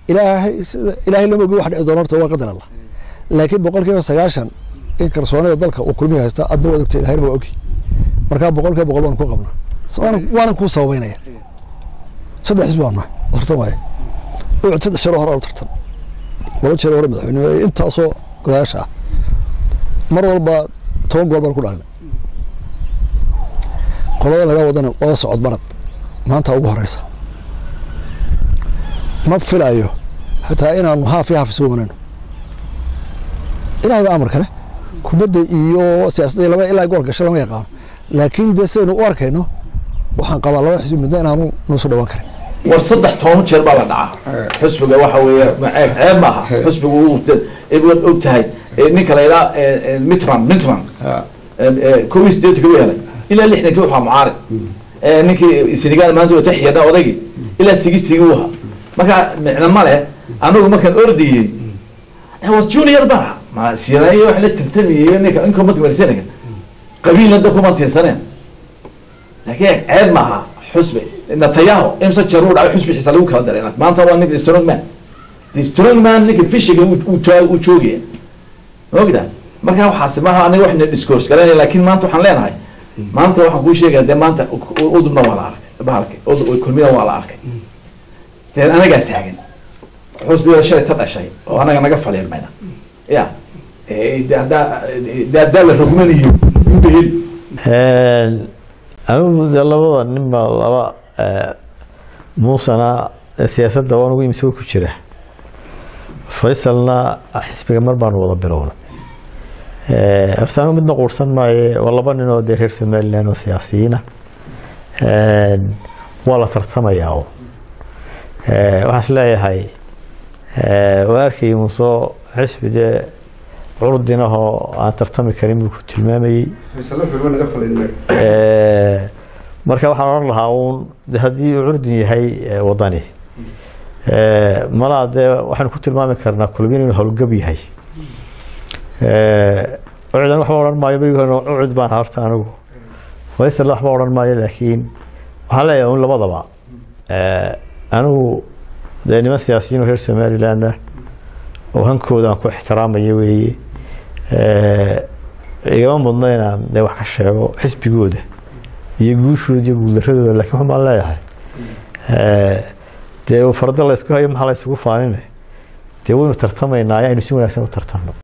ilaahay sida ilaahay lama ogi wax dhici doona horta waa qadar allah laakiin boqolkiiba sagaashan in kalsoonida dalka uu kulmiya haysta adna waa ogtay ilahayna waa ogi markaa boqolkiiba boqol waan ku qabnaa Waana- waanan kuu sababeynaya saddex xisbi baan nahay oo tartan waaye ucud saddex jeer oo hore oo tartan laba jeer oo hore madaxweynimo ee intaasoo golayaasha ah mar walba toban gool baan ku dhalnay qolada laga wadana waa socod barad maanta ugu horeysa ma filayo xitaa inaanu haaf iyo haaf isugu imanayno ilahay baa amar kale kubadda iyo siyaasadda laba ilaa gool gasho lama yaqaano laakiin dee sidaynu u arkayno waxaan qabaa laba xisbi midna inaanu noo soo dhawaan karin war saddex toban jeer baa la dhacaa xusbiga waxa weeye ma- ceeb ceeb maaha xusbigu uu waad og tahay Eh, ninka la yidhaha mitran mitran kow iyo sideetan kagu helay ilaa lixdankii waxaa mucaarib Eh, ninkii senegal maanta wata xiyadha odaygii ilaa sigistigii u ahaa marka micno ma leh anagu markaan ordiyey I was junior bara ma sirayo wax la tartamiyey ninka inka ma timirsanaya qabiilna da kuma tirsaneen laakiin ceeb maaha xusbi natayaho imse jeer uu dhacay xusbi xitaa lagu kala daray maanta waa ninka strong man the strong man ninka fishiga uu- uu joo- uu joogaya ma ogda marka waxaasi maaha aniga waxna discourse garanaya laakiin maanta waxaan leenahay maanta waxaan kuu sheegaya dee maanta u- udubna waa la arkay bahalka udub kulmida waa la arkay dee anagaa taagan xusbiga shalay ta dhashay oo anaga naga faliirmayna ya Eh, de haddaa de haddaa la rogmanayo yuuba heli anigu dee labada ninba laba eh, muusana siyaasadda waan ugu imisa ku jira faysalna xisbiga mar baanu wada bilownay Eh, horta anigu midna quursan maaye waa laba nin oo dee reer somaliland oo siyaasiyiina waa la tartamayaa oo Eh, waxaan is leeyahay eh, waa arkayay muusoo xisbi dee curdinahoo aan tartami karin buu ku tilmaamayey Eh, marka waxaan odhan lahaa uun de haddii uu curdun yahay eh, wadani Eh, malaa dee waxaynu ku tilmaami karnaa kulmin inuu howlgab yahay Eh, ucudan waxba odhan maayo berigi hore ucud baan ahaa horta anigu faysal waxba odhan maayo laakiin waxaan leeyahay un labadaba Eh, anigu dee niman siyaasiyiin oo reer somaliland ah oo hankooda aan ku ixtiraamayo weeye Eh, igama mudno inaan dee wax ka sheego xisbigooda iyo guushooda iyo guuldaradooda laakiin waxaan baan leeyahay Eh, dee farda la isku hayo maxaa la isugu faanine dee waynu tartamaynaa aynu si wanaagsan u tartano